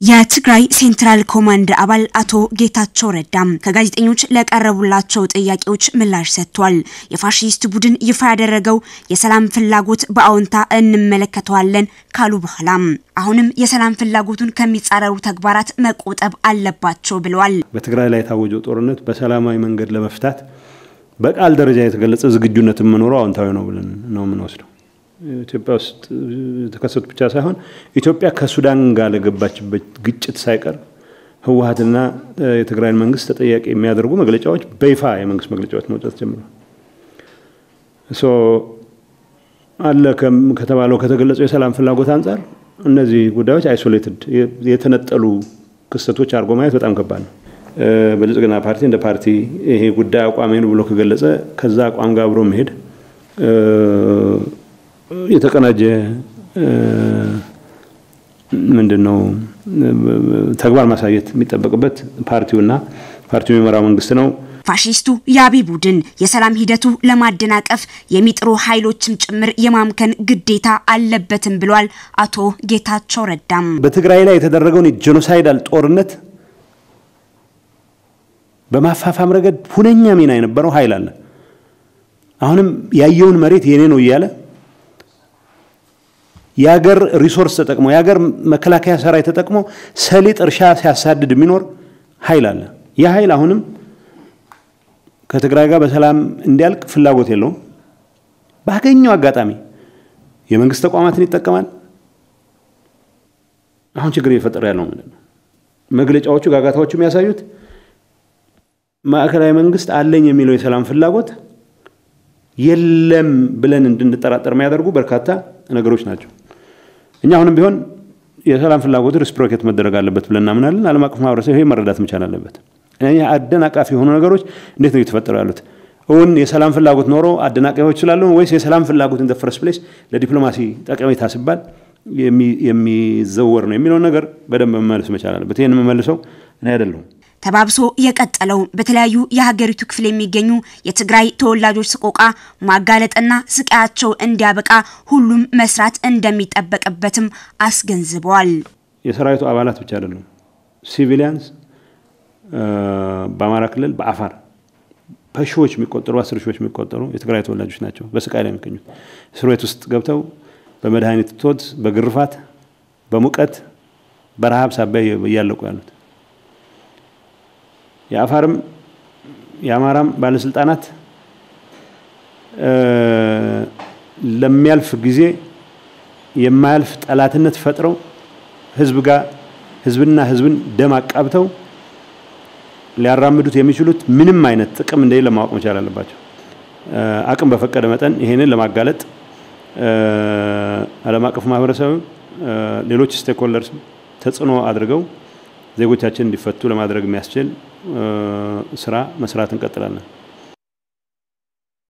የትግራይ ሴንትራል ኮማንድ አባል አቶ ጌታቸው ረዳም ከጋዜጠኞች ለቀረቡላቸው ጥያቄዎች ምላሽ ሰጥቷል። የፋሺስት ቡድን ይፋ ያደረገው የሰላም ፍላጎት በአዎንታ እንመለከተዋለን ካሉ በኋላም አሁንም የሰላም ፍላጎቱን ከሚጻረሩ ተግባራት መቆጠብ አለባቸው ብለዋል። በትግራይ ላይ የታወጀው ጦርነት በሰላማዊ መንገድ ለመፍታት በቃል ደረጃ የተገለጸ ዝግጁነት የምኖረው አዎንታዊ ነው ብለን ነው የምንወስደው። ኢትዮጵያ ውስጥ የተከሰቱ ብቻ ሳይሆን ኢትዮጵያ ከሱዳን ጋር ለገባችበት ግጭት ሳይቀር ህወሀትና የትግራይን መንግስት ተጠያቂ የሚያደርጉ መግለጫዎች በይፋ የመንግስት መግለጫዎች መውጣት ጀምረዋል። አለ ከተባለው ከተገለጸው የሰላም ፍላጎት አንጻር እነዚህ ጉዳዮች አይሶሌትድ የተነጠሉ ክስተቶች አድርጎ ማየት በጣም ከባድ ነው። ብልጽግና ፓርቲ እንደ ፓርቲ ይሄ ጉዳይ አቋሜ ነው ብሎ ከገለጸ ከዛ አቋም ጋር አብሮ መሄድ የተቀናጀ ምንድን ነው ተግባር ማሳየት የሚጠበቅበት ፓርቲውና ፓርቲው የሚመራው መንግስት ነው። ፋሺስቱ የአብይ ቡድን የሰላም ሂደቱ ለማደናቀፍ የሚጥሩ ኃይሎችም ጭምር የማምከን ግዴታ አለበትም ብሏል አቶ ጌታቸው ረዳም። በትግራይ ላይ የተደረገውን የጄኖሳይዳል ጦርነት በማፋፋም ረገድ ሁነኛ ሚና የነበረው ኃይል አለ። አሁንም ያየውን መሬት የኔ ነው እያለ የሀገር ሪሶርስ ተጠቅሞ የሀገር መከላከያ ሰራዊት ተጠቅሞ ሰሊጥ እርሻ ሲያሳድድ የሚኖር ኃይል አለ። ይህ ኃይል አሁንም ከትግራይ ጋር በሰላም እንዲያልቅ ፍላጎት የለውም። ባገኘው አጋጣሚ የመንግስት ተቋማትን ይጠቀማል። አሁን ችግር እየፈጠረ ያለው ምንድን ነው? መግለጫዎቹ ጋጋታዎቹ የሚያሳዩት ማዕከላዊ መንግስት አለኝ የሚለው የሰላም ፍላጎት የለም ብለን እንድንጠራጠር የሚያደርጉ በርካታ ነገሮች ናቸው። እኛ አሁንም ቢሆን የሰላም ፍላጎቱ ሪስፕሮኬት መደረግ አለበት ብለን እናምናለን። ዓለም አቀፍ ማህበረሰብ ይሄ መረዳት መቻል አለበት። አደናቃፊ የሆኑ ነገሮች እንዴት ነው እየተፈጠሩ ያሉት? እውን የሰላም ፍላጎት ኖሮ አደናቃፊዎች ስላሉ ወይስ የሰላም ፍላጎት ኢን ዘ ፈርስት ፕሌስ ለዲፕሎማሲ ጠቀሜታ ሲባል የሚዘወር ነው የሚለውን ነገር በደንብ መመለስ መቻል አለበት። ይህን የምመልሰው እኔ አይደለሁም። ተባብሶ የቀጠለው በተለያዩ የሀገሪቱ ክፍል የሚገኙ የትግራይ ተወላጆች ሰቆቃ ማጋለጥና ስቃያቸው እንዲያበቃ ሁሉም መስራት እንደሚጠበቅበትም አስገንዝበዋል። የሰራዊቱ አባላት ብቻ አይደሉም፣ ሲቪሊያንስ በአማራ ክልል በአፋር በሺዎች የሚቆጠሩ አስር ሺዎች የሚቆጠሩ የትግራይ ተወላጆች ናቸው በስቃይ ላይ የሚገኙት እስር ቤት ውስጥ ገብተው በመድኃኒት እጦት፣ በግርፋት፣ በሙቀት፣ በረሃብ ሳቢያ እያለቁ ያሉት የአፋርም የአማራም ባለስልጣናት ለሚያልፍ ጊዜ የማያልፍ ጠላትነት ፈጥረው ህዝብ ጋር ህዝብና ህዝብን ደም አቃብተው ሊያራምዱት የሚችሉት ምንም አይነት ጥቅም እንደሌለ ማወቅ መቻል አለባቸው። አቅም በፈቀደ መጠን ይሄንን ለማጋለጥ ዓለም አቀፍ ማህበረሰብ፣ ሌሎች ስቴክሆልደርስ ተጽዕኖ አድርገው ዜጎቻችን እንዲፈቱ ለማድረግ የሚያስችል ስራ መስራት እንቀጥላለን።